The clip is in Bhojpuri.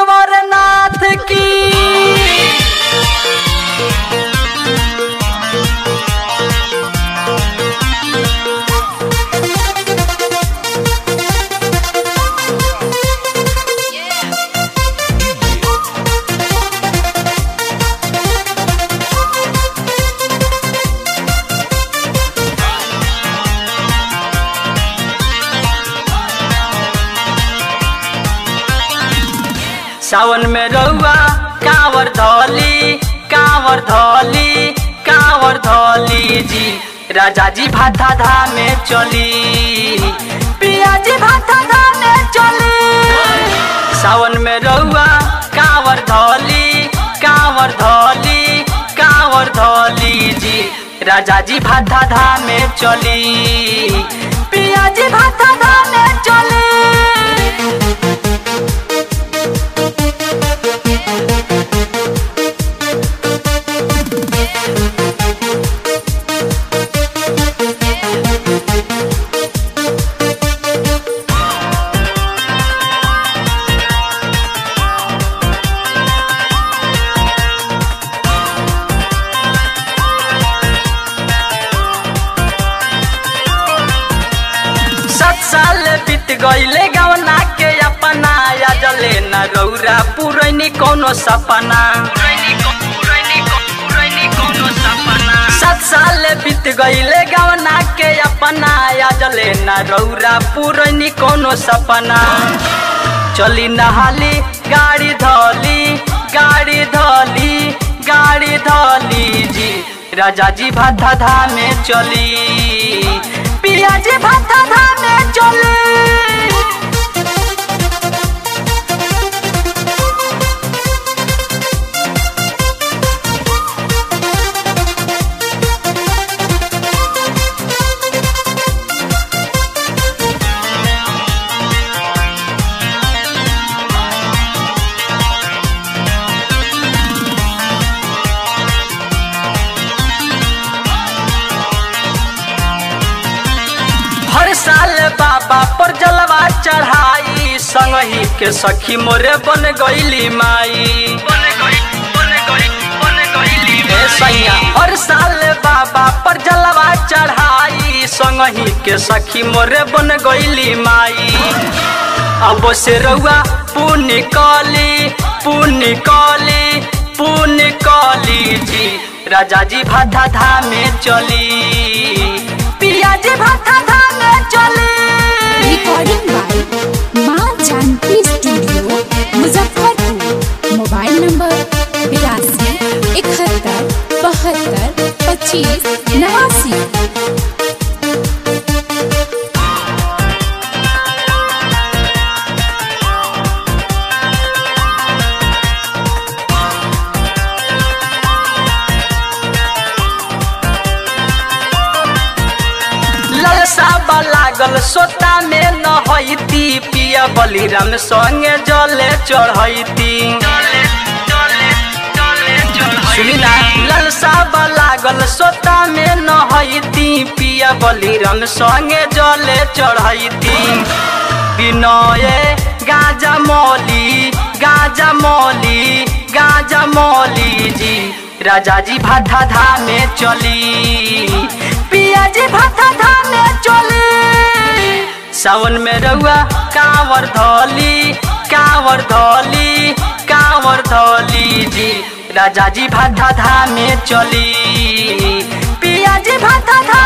रामेश्वर नाथ की सावन में रउआ कांवर धौली कांवर धौली कांवर धौली जी राजा जी भाता धाम में चली पिया जी भाता धाम में चली सावन में रउआ कांवर धौली कांवर धौली कांवर धौली जी राजा जी भाता धाम में चली पिया जी भाता धाम में चली सात साल बीत गईले गवना के अपना या जले न रौरा पुरैनी कोनो सपना सात साल बीत गईले गवना के अपना या जले न रौरा पुरैनी कोनो सपना चली नहाली गाड़ी धोली गाड़ी धोली गाड़ी धोली जी राजा जी भाता धाम में चली पिया जी भाता धाम में चली हर साल बाबा पर जलवा चढ़ाई संगही के सखी मोरे बन गईली माई ए सैया हर साल बाबा पर जलवा चढ़ाई संगही के सखी मोरे बन गईली माई अब से रउआ पुण्य कली पुण्य कली पुण्य कली जी राजा जी भाता धाम में चली पिया जी भाता धाम में चली recording by Maa Janaki studio Muzaffarpur mobile number बिरासी इकहत्तर बहत्तर पच्चीस नवासी ललसा लागल सोता में न हईती पिया बलिराम संगे जले चढ़ैती सुनी ना ललसा लागल सोता में न हईती पिया बलिराम संगे जले चढ़ैती विनय गाजा मौली गाजा मौली गाजा मौली जी राजा जी भाता धाम में चली पिया जी भाता धाम में चली सावन में रउआ कांवर धौली कांवर धौली कांवर धौली जी राजा जी भाता धाम में चली पिया जी भाता धाम